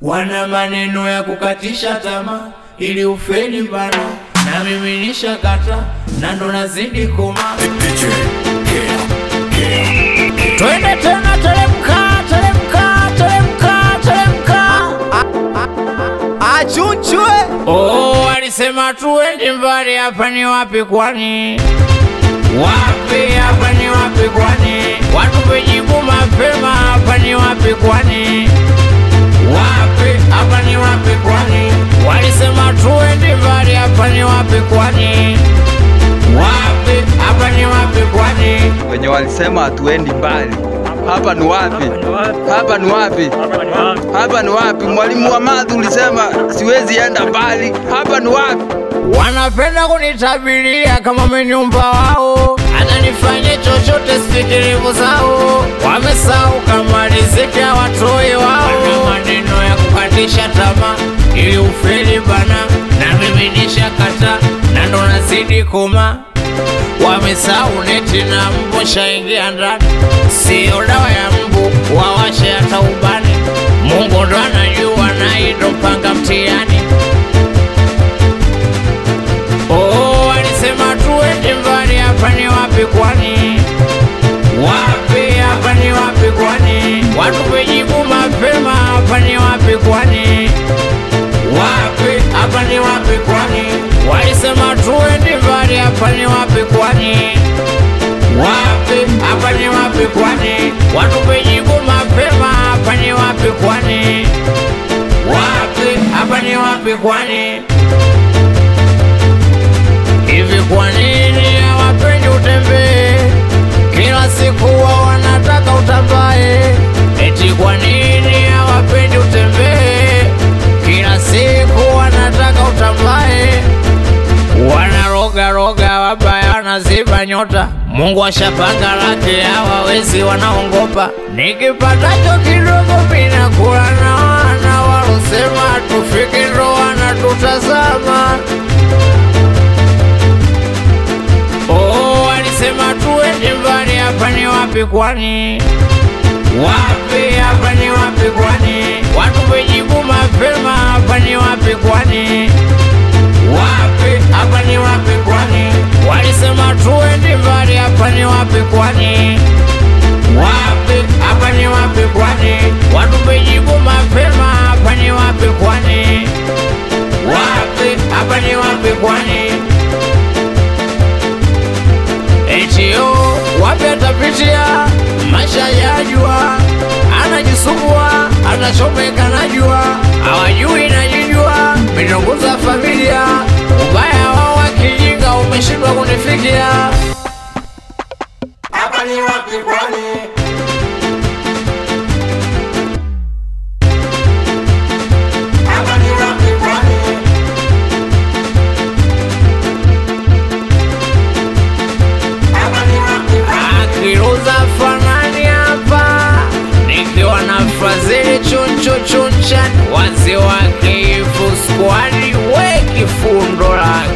wana maneno ya kukatisha tamaa ili ufeli bana, na mimi nishakata na ndo nazidi koma. Twende tena, teremka, teremka, teremka, teremka. Achunchwe Oh, alisema tuende mbali, hapa ni wapi kwani? Wapi hapa ni wapi kwani? Watupe jibu mapema, hapa ni wapi kwani? Wapi hapa ni wapi kwani? Walisema tuende mbali, hapa ni wapi kwani? Wapi hapa ni wapi kwani? wenye walisema hatuendi mbali. Hapa ni wapi? Hapa ni wapi? Hapa ni wapi? Mwalimu wa madhi ulisema siwezi enda mbali. Hapa ni wapi? Wanapenda kunitabiria kama menyumba wao, hata nifanye chochote sikilivu zao. Wamesahau kama riziki hawatoi wao. Wana maneno ya kukatisha tamaa ili ufeli bana, na mimi nishakata na ndo nazidi koma. Wamesahau neti na mbu shaingia ndani, sio dawa ya mbu wawashe hata ubani. Mungu ndo anajua na ndo mpanga mtihani. Oh, alisema tuende mbali, hapa ni wapi kwani? Wapi hapa ni wapi kwani? Watupe jibu mapema, hapa ni wapi kwani? Wapi hapa ni wapi kwani? Walisema tuende mbali, hapa ni wapi kwani? Wapi hapa ni wapi kwani? Watupe jibu mapema, hapa ni wapi kwani? Wapi hapa ni wapi kwani? Hivi kwa nini hawapendi utembee? Kila siku wao wanataka utambae. Eti kwa nini hawapendi utembee? Kila siku wanataka utambae. Wanaroga roga wabaya, wanaziba nyota. Mungu ashapanga lake, hawawezi wanaongopa. Nikipatacho kidogo mina kula na wana walosema tufike ndo wanatutazama. Oh, alisema tuende mbali, hapa ni wapi kwani? Wapi hapa ni wapi kwani? Watupe jibu mapema, hapa ni wapi kwani? Wapi hapa ni wapi kwani? Walisema tuende mbali, hapa ni wapi kwani? Wapi hapa ni wapi kwani? Watupe jibu mapema, hapa ni wapi kwani? Wapi hapa ni wapi kwani? Etio wapi atapitia maisha ya jua, anajisumbua anachomeka na jua, hawajui najijua, mitongoza familia, ubaya wao wa kijinga umeshindwa kunifikia. Hapa ni wapi kwani? Hapa ni wapi kwani? Akiruza fanani hapa nikiwa na Frazili chunchu chunchan wazi wake ifu skwadi we kifundo lake